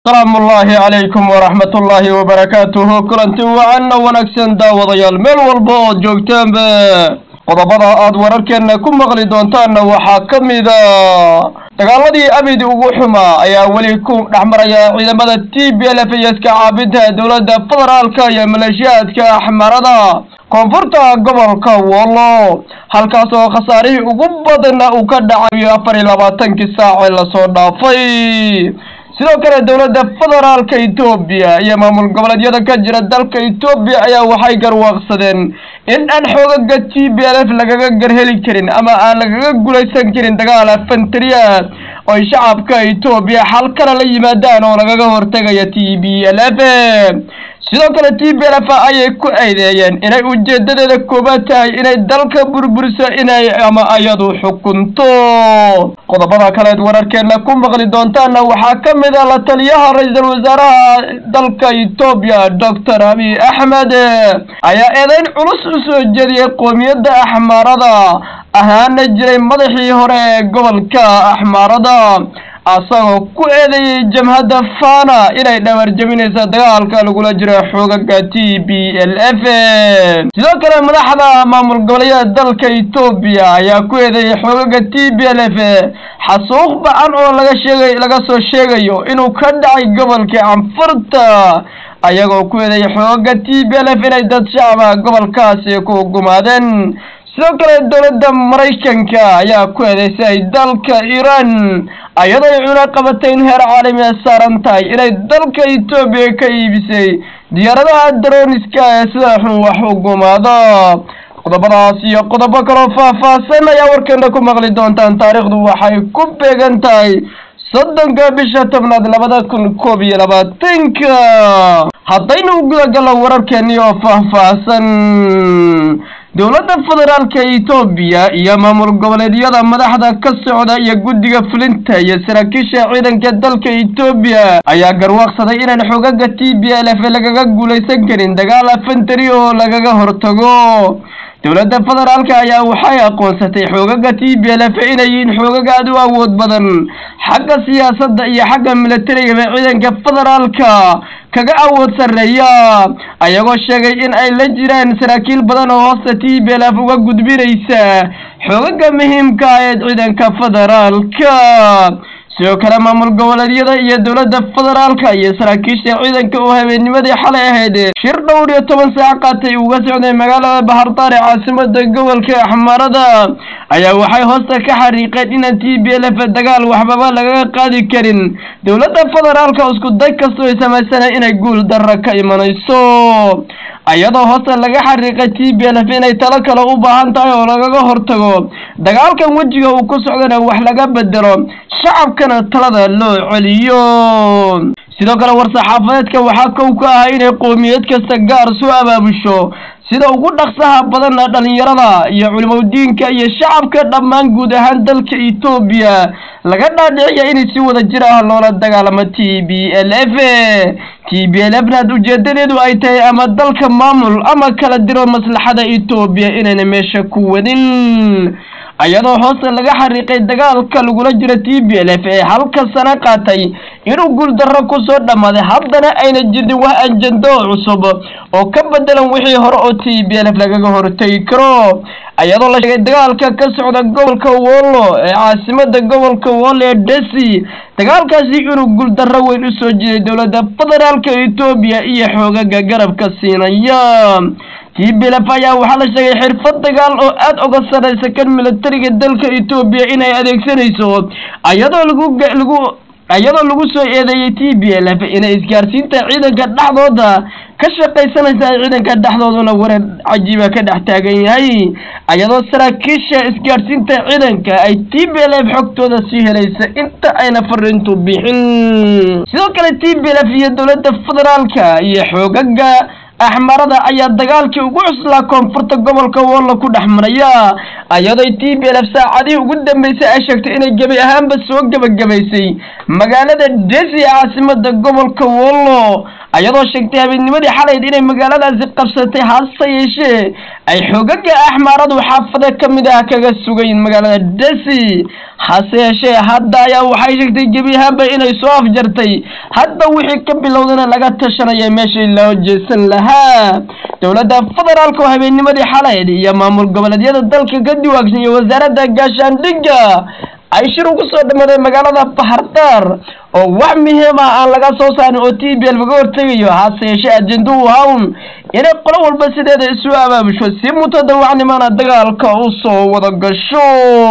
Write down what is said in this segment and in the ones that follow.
asalaamu ullaahi calaykum waraxmat ullaahi wabarakaatuhu kulanti wacanna wanaagsan daawadayaal meel walba ood joogtaanba qodobada aad wararkeenna ku maqli doontaanna waxaa ka mida dagaaladii abidi ugu xumaa ayaa weli ku dhex maraya ciidamada t b l f iyo iska caabinta dowladda federaalka iyo maleeshiyaadka axmarada koonfurta gobolka wollo halkaas oo khasaarihii ugu badanna uu ka dhacayo afar iyo labaatankii saace lasoo dhaafay sidoo kale dowladda federaalka etoobiya iyo maamul goboleedyada ka jira dalka etoobiya ayaa waxay garwaaqsadeen in aan xoogaga t b l f lagaga garheli karin ama aan lagaga guulaysan karin dagaal afantariya oy shacabka etoobiya xal kale la yimaadaan oo lagaga hortegaya t b l f sidoo kale t b l f ayay ku eedeeyeen inay ujeedadeeda koobaad tahay inay dalka burburiso inay ama ayadu xukunto qodobada kaleed wararkeena ku maqli doontaana waxaa ka mid a la taliyaha ra-iisul wasaaraha dalka etoobiya doctor abiy axmed ayaa eedeyn culus u soo jeediyey qoomiyadda axmaarada ahaana jiray madaxii hore ee gobolka axmaarada asagoo ku eedeeyey jamhadda fana inay dhabarjabinaysa dagaalka lagula jiro xoogaga t b l f sidoo kale madaxda maamul goboleedyada dalka etoobiya ayaa ku eedeeyey xoogaga t b l f xasuuq bacan oo laga sheegay laga soo sheegayo inuu ka dhacay gobolka canfurta ayagoo ku eedeeyey xoogaga t b l f inay dad shacaba gobolkaasi ku gumaadeen sidoo kale dowladda maraykanka ayaa ku eedeysay dalka iiraan ayadoy cuna qabatay in heer caalami a saaran tahay inay dalka etoobiya ka iibisay diyaaradaha daroniska ee sida xun wax u gumaado qodobadaas iyo qodobo kaloo faah-faahsan ayaa warkeena ku maqli doontaan taariikhdu waxay ku beegan tahay soddonka bisha tobnaad labada kun koob iyo labaatanka haddaynu gudagallo wararkeeni oo faah-faahsan dowladda federaalka etoobiya iyo maamul goboleedyada madaxda ka socda iyo guddiga fulinta iyo saraakiisha ciidanka dalka etoobiya ayaa garwaaqsaday inaan xoogaga t b l f lagaga guulaysan karin dagaal afantari oo lagaga hortago dowladda federaalka ayaa waxay aqoonsatay xoogaga t b l f inay yihiin xoogaga aad u awood badan xagga siyaasadda iyo xagga milatarigaba ciidanka federaalka kaga awood sarreeya ayagoo sheegay in ay la jiraan saraakiil badan oo hoosta t b l f uga gudbinaysa xoogaga muhiimka ah ee ciidanka federaalka sidoo kale maamul goboleedyada iyo dowladda federaalka iyo saraakiisha ciidanka oo habeennimadii xalay ahayd shir dhowr iyo toban saac qaatay uga socday magaalada bahardaar ee caasimada gobolka axmarada ayaa waxay hoosta ka xariiqeen inaan t b l f dagaal waxbaba lagaga qaadi karin dowladda federaalka isku day kastoo ay samaysanay inay guul darra ka imanayso ayadoo hoosta laga xariiqay t b l f inay talo kale u baahan tahay oo lagaga hortago dagaalkan wejiga uu ku socdana wax laga bedelo shacabkana talada loo celiyo sidoo kale war-saxaafadeedka waxaa kow ka ah inay qoomiyad kasta gaar soo abaabusho sida ugu dhaqsaha badanna dhalinyarada iyo culimadiinka iyo shacabka dhammaan guud ahaan dalka etoobiya laga dhaadhiciya inay si wada jir ah loola dagaalamo t b l f t b l f naad ujeedadeedu ay tahay ama dalka maamul ama kala diro maslaxada etoobiya inayna meesha ku wadin ayadoo hoosta laga xariiqay dagaalka lagula jiro t b l f ee halka sano qaatay inuu guuldarro kusoo dhammaaday haddana ayna jirin wax anjando cusub oo ka bedelan wixii hore oo t b l f lagaga hortegi karo ayadoo la sheegay dagaalka ka socda gobolka wollo ee caasimada gobolka wollo ee desi dagaalkaasi inuu guuldarro weyn u soo jiray dowladda federaalka etoobiya iyo xoogaga garabka siinaya t b l f ayaa waxaa la sheegay xirfad dagaal oo aad uga sarraysa kan milatariga dalka etoobiya inay adeegsanayso ayadoo lagu lagu iyadoo lagu soo eedeeyey t b l f inay isgaarsiinta ciidanka dhexdooda ka shaqaysanaysa ay ciidanka dhexdooduna wareer cajiiba ka dhex taagan yahay iyadoo saraakiisha isgaarsiinta ciidanka ay t b l f xogtooda sii helaysa inta ayna fariintu bixin sidoo kale t b l f iyo dowladda federaalka iyo xoogaga axmarada ayaa dagaalkii ugu cuslaa koonfurta gobolka wollo ku dhex maraya iyadoo t b l f saacadihii ugu dambeysay ay sheegtay inay gebi ahaanba soo gebagabaysay magaalada desi ee caasimada gobolka wollo ayadoo sheegtay habeennimadii xalayd inay magaaladaasi qabsatay hase yeeshee ay xoogaga axmaaradu xaafado ka mid ah kaga sugayn magaalada desi hase yeeshee hadda ayaa waxay sheegtay gebi ahaanba inay soo afjartay hadda wixii ka bilowdana laga tashanaya meeshii loo jeesan lahaa dowladda federaalka oo habeennimadii xalayd iyo maamul goboleedyada dalka ka diwaagsan iyo wasaaradda gaashaandhigga ay shir ugu soo dhamaaday magaalada bahardaar oo wax muhiima aan laga soo saarin oo t b l kaga hortegayo hase yeeshee ajenda u hawn inay qolo walba sideeda isu abaabusho si mutadawacnimana dagaalka u soo wada gasho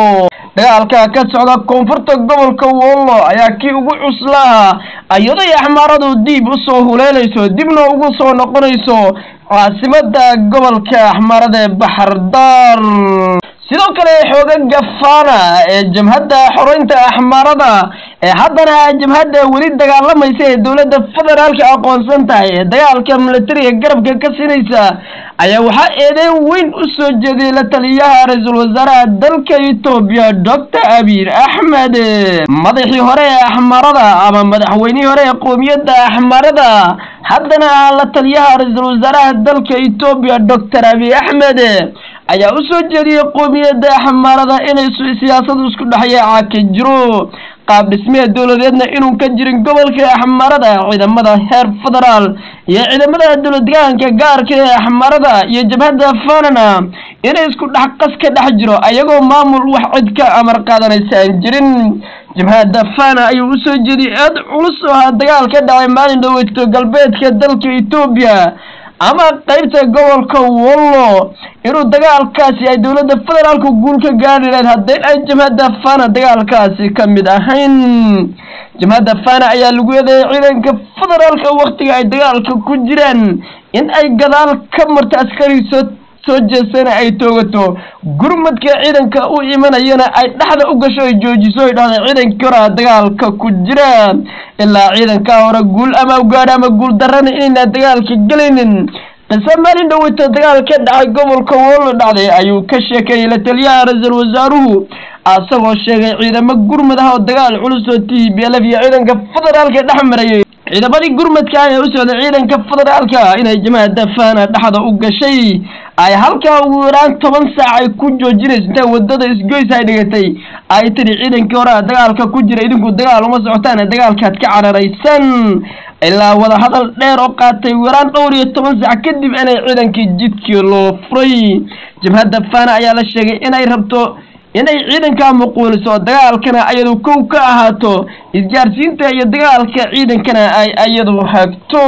dagaalka ka socda koonfurta gobolka wollo ayaa kii ugu cuslaa iyadoy axmaaradu diib usoo huleelayso dibna ugu soo noqonayso caasimada gobolka axmaarada ee baxardaar sidoo kale xoogaga fana ee jabhadda xoreynta axmaarada ee haddana jabhadda weli dagaalamaysa ee dowladda federaalka aqoonsan tahay ee dagaalka militariga garabka ka siinaysa ayaa waxaa eedeyn weyn u soo jeediyay la taliyaha ra-iisul wasaaraha dalka etoobiya doctor abiy axmed madaxii hore ee axmaarada ama madaxweynihii hore ee qoomiyadda axmaarada haddana ah la taliyaha ra-iisul wasaaraha dalka etoobiya doctor abiy axmed ayaa u soo jeediyey qoomiyadda axmaarada inay siyaasadu isku dhexyaaca ka jiro qaab dhismeed dowladeedna inuu ka jirin gobolka axmaarada ciidamada heer federaal iyo ciidamada dowladdegaanka gaarka ee axmaarada iyo jabhadda fanana inay isku dhex qas ka dhex jiro ayagoo maamul wax cid ka amar qaadanaysa aan jirin jabhadda fana ayuu usoo jeediyey aad culus oo ahaa dagaal ka dhacay maalin dhaweyto galbeedka dalka etoobiya ama qaybta gobolka wollo inuu dagaalkaasi ay dowladda federaalka guul ka gaari lahayd haddii ay jabhadda fana dagaalkaasi ka mid ahayn jabhadda fana ayaa lagu eedeeyay ciidanka federaalka waktiga ay dagaalka ku jiraan in ay gadaal ka marta askari soo soo jeesana ay toogato gurmadka ciidanka u imanayana ay dhexda u gasho ay joojiso ay dhahday ciidankii hore dagaalka ku jira ilaa ciidankaa hore guul ama gaadha ama guul darana inayna dagaalka gelaynin qise maalin dhaweyta dagaal ka dhacay gobolka wollo dhacday ayuu ka sheekeeyey la taliyaha ra-iisul wasaaruhu asagoo sheegay ciidamo gurmad ah oo dagaal culus oo t b l f iyo ciidanka federaalka dhex marayay ciidamadii gurmadka ah ee u socday ciidanka federaalka inay jamaacadda fana dhexda u gashay ay halkaa ugu yaraan toban saac ay ku joojinayso intay wadada isgoys ay dhigatay ay tiri ciidankii horea dagaalka ku jira idinku dagaal uma socotaan dagaalkaad ka cararaysan ilaa wada hadal dheer oo qaatay yaraan dhowr iyo toban saac kadib inay ciidankii jidkii loo furay jabhadda fana ayaa la sheegay inay rabto inay ciidankaa muquuliso dagaalkana ayadu kow ka ahaato isgaarsiinta iyo dagaalka ciidankana ay ayadu hagto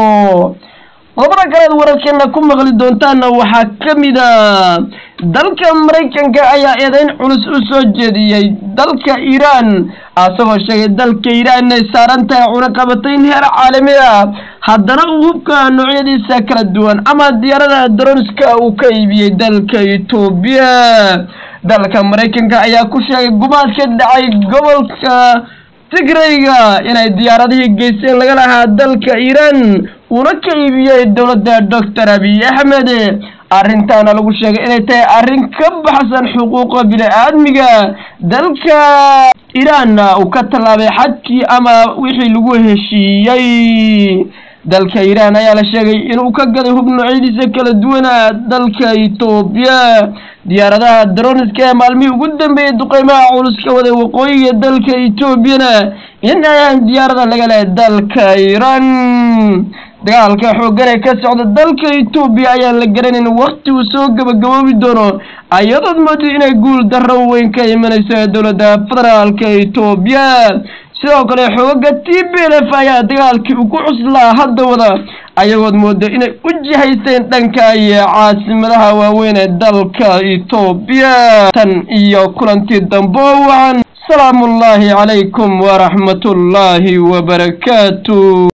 qodobada kaleed wararkeena ku maqli doontaana waxaa ka mid a dalka maraykanka ayaa eedeyn culus u soo jeediyey dalka iiraan asagoo sheegay dalka iiraan inay saaran tahay cunaqabatayn heer caalami ah haddana uu hubka noocyadiisa kala duwan ama diyaarada dronska uu ka iibiyey dalka etoobiya dalka maraykanka ayaa ku sheegay gumaad ka dhacay gobolka tigrayga inay diyaaradihii geysteen laga lahaa dalka iiraan uuna ka iibiyey dowladda doctor abiy axmed arrintaana lagu sheegay inay tahay arrin ka baxsan xuquuqa bini-aadmiga dalka iiraanna uu ka tallaabay xadkii ama wixii lagu heshiiyey dalka iiraan ayaa la sheegay inuu ka gaday hub noocyadiisa kala duwana dalka etoobiya diyaaradaha droniska ee maalmihii ugu dambeeyey duqeymaha culus ka waday waqooyiga dalka etoobiyana in ayaan diyaarada laga lehay dalka iiraan dagaalka xooggan ee ka socda dalka etoobiya ayaan la garanayn wakti uu soo gabagaboobi doono ayadood moodo inay guul darro weyn ka imanayso ee dowladda federaalka etoobiya sidoo kale xoogaga t b l f ayaa dagaalkii ugu cuslaa hadda wada ayagood moodo inay u jihaysteen dhanka iyo caasimadaha waaweyn ee dalka etoobiya tan iyo kulantii dambe oo wacan salaamu ullaahi calaykum waraxmatullaahi wabarakaatu